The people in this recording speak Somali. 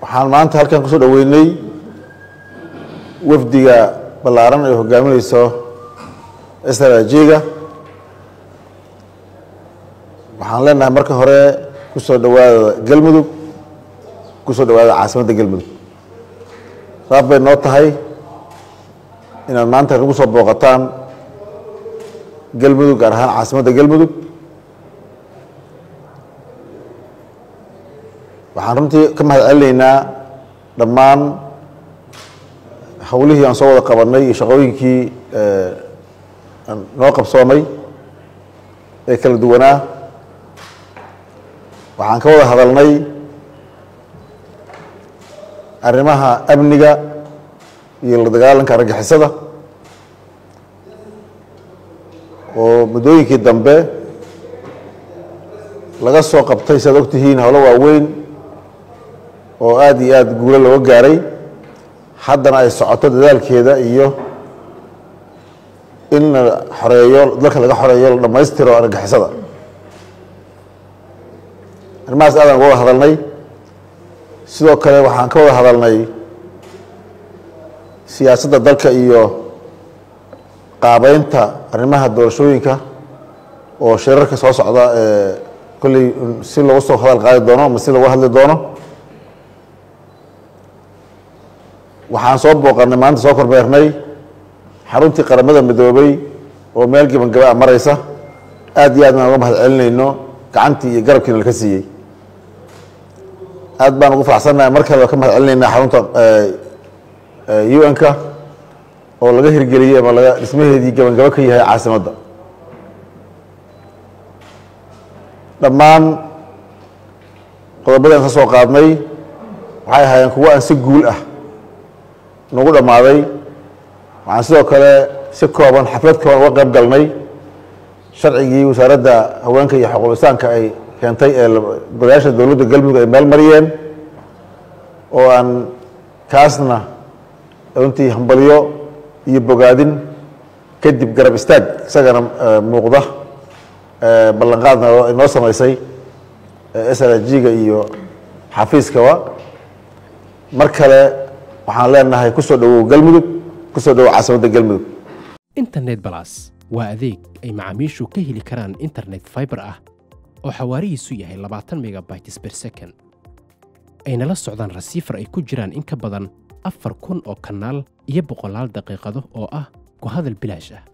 waxaan maanta halkan kusoo dhaweynay wafdiga ballaaran ay hogaamineyso srajga waxaan leenahay marka hore kusoo dhawaada galmudug kusoo dhawaada caasimadda galmudug saab bay noo tahay inaad maanta nagu soo booqataan galmudug gaar ahaan caasimadda galmudug waxaan runtii ka mahad celinaynaa dhammaan howlihii aan soo wada qabanay iyo shaqooyinkii noo qabsoomay ee kala duwanaa waxaan ka wada hadalnay arrimaha amniga iyo la dagaalanka argagixisada oo muddooyinkii dambe laga soo qabtay si aad og tihiin howlo waaweyn oo aada iyo aada guulo looga gaaray haddana ay socoto dadaalkeeda iyo in la xoreeyo dalka laga xoreeyo la dhammaystiro argagixisada arrimahaas aadaan uga wada hadalnay sidoo kale waxaan ka wada hadalnay siyaasadda dalka iyo qaabeynta arrimaha doorashooyinka oo shirarka soo socda ee kolley si loogu soo hadal qaadi doono ama si loogu hadli doono waxaan soo booqanay maanta soo kormeernay xaruntii qaramada midoobay oo meel gebangaba a mareysa aada iyo aad baan uga mahad celinayno gacantii iyo garabkiina laka siiyey aad baan ugu faraxsannahay mar kale ka mahad celinaynaa xarunta un-ka oo laga hirgeliyey ama laga dhismaheedii gebangabo ka yahay caasimadda dhammaan qodobadii aan ka soo qaadnay waxay ahaayeen kuwo aan si guul ah nagu dhammaaday waxaan sidoo kale si kooban xaflad kooban uga qayb galnay sharcigii wasaaradda haweenka iyo xuquuqisaanka ay keentay ee golayaasha dowladda galmudug ay meel mariyeen oo aan kaasna runtii hambalyo iyo bogaadin kadib garab istaag isagana muuqda ballanqaadna inoo sameysay srg-ga iyo xafiiskaba mar kale waxaan leenahay kusoo dhawow galmudug kusoo dhawow caasimadda galmudug internet balas waa adeeg ay macaamiishu ka heli karaan internet fiber ah oo xawaarihiisu yahay labaatan megabytes ber second ayna la socdaan rasiifar ay ku jiraan in ka badan afar kun oo kanaal iyo boqolaal daqiiqado oo ah ku hadal bilaash ah